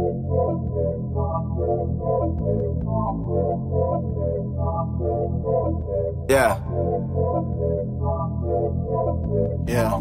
Yeah. Yeah.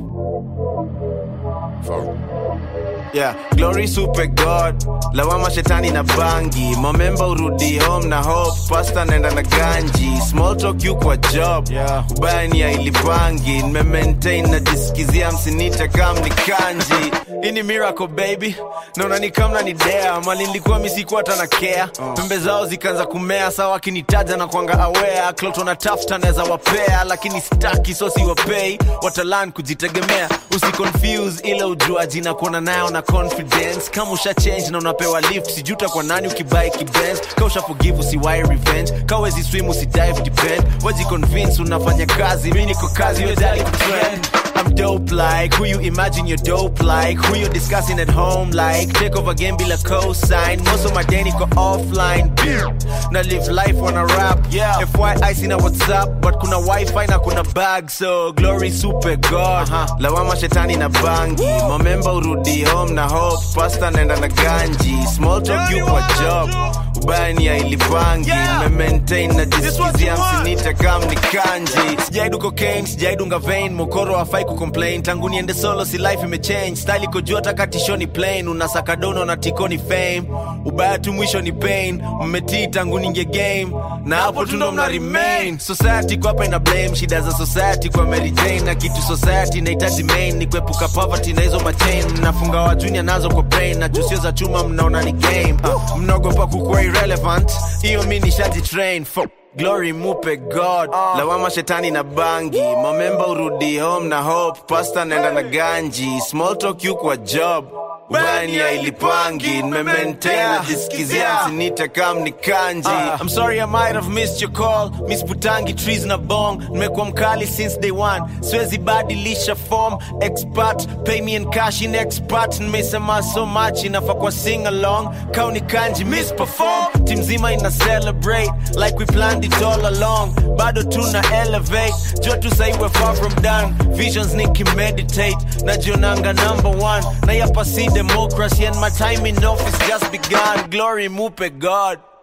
Yeah, glory super god lawama shetani na bangi momemba urudi home na hope pasta naenda na ganji small talk you kwa job yeah. ubaya ni ya ilipangi nimemaintain najisikizia msinite kam ni kanji hii ni miracle baby naona ni kamna ni dea mali nilikuwa misikuwa hata na care pembe zao zikaanza kumea sawa akinitaja na kwanga aware klot wanatafuta naweza wapea lakini staki so siwapei watalan kujitegemea usiconfuse ile ujuaji na kuona nayo na confidence kama usha change na unapewa lift sijuta kwa nani ukibai kibens ka usha forgive usiwai revenge ka wezi swim usidive depend waji convince unafanya kazi mi niko kazi wedali kutrend I'm dope like who you imagine you're dope like who you discussing at home like take over game bila cosign most of my day niko offline na live life on a rap yeah FYI sina WhatsApp but kuna wifi na kuna bag so glory super god uh-huh. lawama shetani na bangi momemba urudi home na hope pasta naenda na ganji small talk you kwa job ubaya ni ya ilipangi Yeah. maintain na This what you jisikizia want. msinite kam ni kanji sijaidu cocaine sijaidunga vein mokoro hafai kucomplain tangu niende solo si life imechange style iko juu hata katishoni plain unasaka dono na tikoni fame ubaya tu mwisho ni pain mmetii tangu ninge game na hapo tu ndo mna remain society kwa hapa ina blame shida za society kwa Mary Jane na kitu society inahitaji main ni kuepuka poverty na hizo machain mnafunga wa junior nazo kwa brain na jusio za chuma mnaona ni game uh, mnaogopa kukuwa irrelevant hiyo mi nishaji train Fuck. Glory mupe God lawama shetani na bangi momemba urudi home na hope pasta naenda na ganji small talk you kwa job ubani ya ilipangi nimemaintain najisikizia msinite kam ni kanji I'm sorry I might have missed your call Miss Putangi trees na bong nimekuwa mkali since day one siwezi badilisha form expert pay me in cash in expert nimesema so much inafaa kwa sing along kauni kanji miss perform team zima ina celebrate like we planned it all along bado tuna elevate jua tu sahi we're far from done visions nikimeditate najionanga number one na yapa si democracy and my time in office just begun glory mupe god